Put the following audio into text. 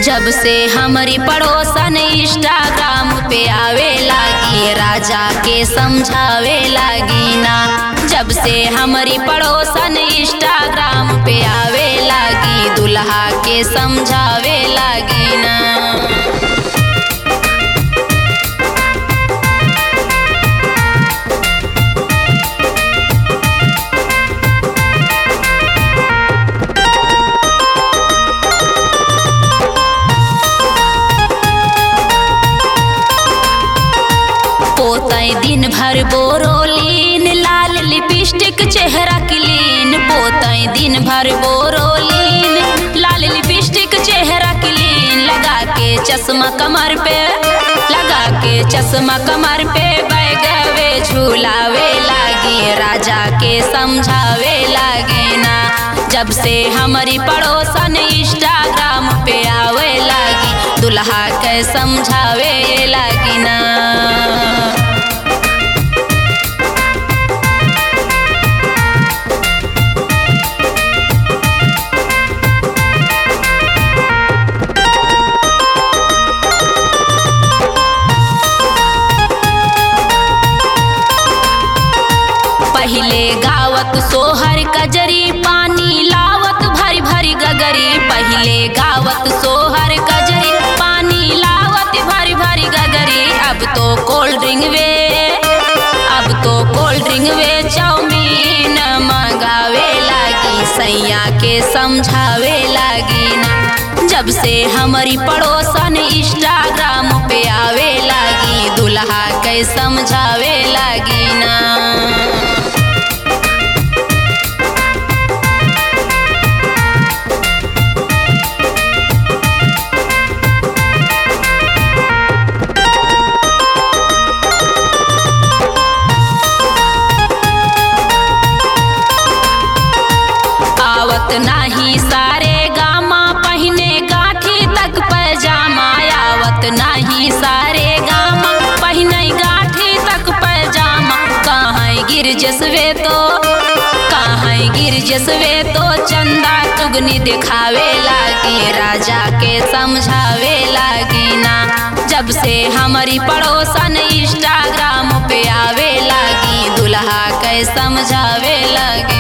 जब से हमारी पड़ोसन इंस्टाग्राम पे आवे लागी राजा के समझावे लागी ना जब से हमारी पड़ोसन इंस्टाग्राम पे आवे लागी दुल्हा के समझावे लागी ना पोतई दिन भर बोरोलीन लाल लिपस्टिक चेहरा क्लीन पोतई दिन भर बोरोलीन लाल लिपस्टिक चेहरा क्लीन लगा के चश्मा कमर पे लगा के चश्मा कमर पे बैगवे झूलावे लागी राजा के समझावे लागे ना जब से हमारी पड़ोसन इंस्टाग्राम पे आवे लागी दुल्हा के समझावे लागी ना पहले गावत सोहर कजरी पानी लावत भरी भरी गगरी पहले गावत सोहर कजरी पानी लावत भरी भरी गगरी अब तो कोल्ड ड्रिंक वे अब तो कोल्ड ड्रिंक वे चाउमीन मंगावे लागी सैया के समझावे लागी ना जब से हमारी पड़ोसन इंस्टाग्राम पे आवे लागी दुल्हा के समझावे लागी ना आवत नाही सारे गामा पहिने गाठी तक पैजामा आवत नाही सारे गामा पहिने गाठी तक पैजामा कहाँ गिर जसवे तो कहाँ गिर जसवे तो चंदा तुगनी दिखावे लागी राजा के समझावे लागी ना जब से हमारी पड़ोसन इंस्टाग्राम पे आवे लागी दुल्हा के समझावे लागी